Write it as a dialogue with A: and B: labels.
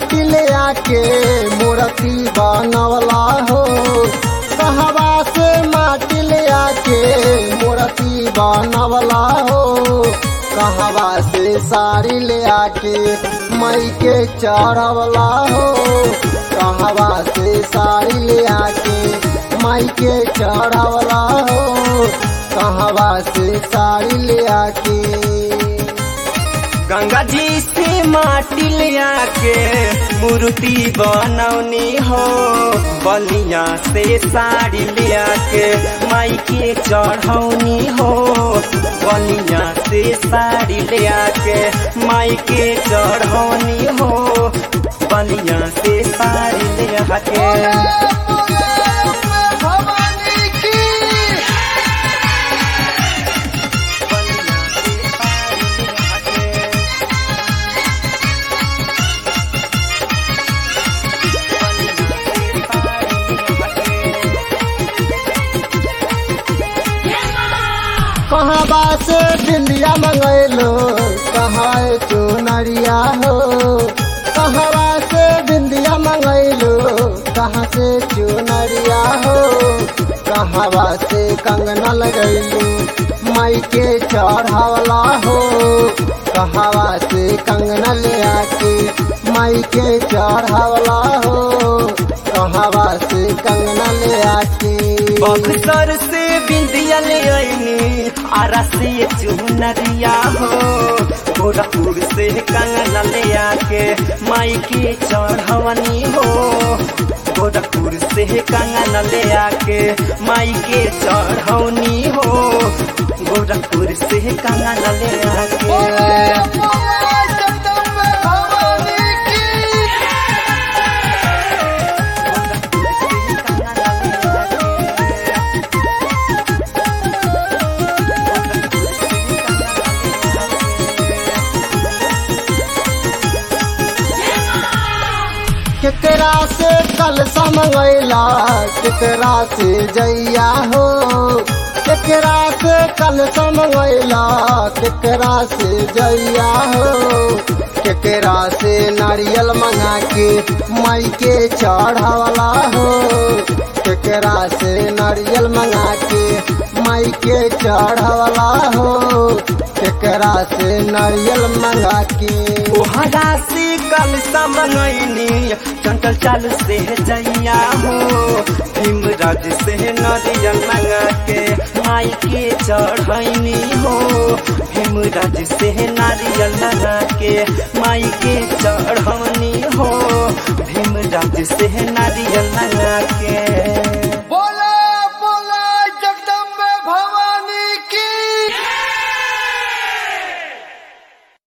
A: माटी ले आके मूर्ति बनवला हो कहवा से माटी ले आके मूर्ति बनवला हो कहवा से साड़ी ले आके मई के चढ़वला हो कहवा से साड़ी ले आके मई के चढ़वला हो कहवा से साड़ी ले आके
B: गंगा जी से माटी ले आके मूर्ति बनौनी हो बलिया से साड़ी ले आके माई के चढ़ौनी हो बलिया से साड़ी ले आके माई के चढ़ौनी हो बलिया से साड़ी ले आके
A: कहवा से बिंदिया मंगैलो कहाँ चुनरिया हो कहवा से बिंदिया मंगैलो कहाँ से चुनरिया हो कहवा से कंगना लगैलो माई के चढ़ावला हो कहवा से कंगना ले आके माई के चढ़ावला हो कहवा से कंगना ले आके
B: बक्सर से बिंदिया ले आईनी आरा से चुनरिया हो गोरखपुर से कंगना ले आके माई के चढ़वनी हो गोरखपुर से कंगना ले आके माई के चढ़ौनी हो गोरखपुर से कंगना ले आके
A: केकरा से कल समैला केकरा से जैया हो केकरा से कल समैला केकरा से जैया हो केकरा से नारियल मंगा के माई के चढ़ावला हो केकरा से नारियल मंगा के माई के चढ़ावला हो केकरा से नारियल मंगा के
B: ओहरा से कल समनैनी चंचल चाल से जैया हो भीमराज से नदिया मंगा के माई के चढ़ैनी हो भीमराज से नारियल लगा के माई के चढ़ौनी हो भीमराज से नारियल लगा के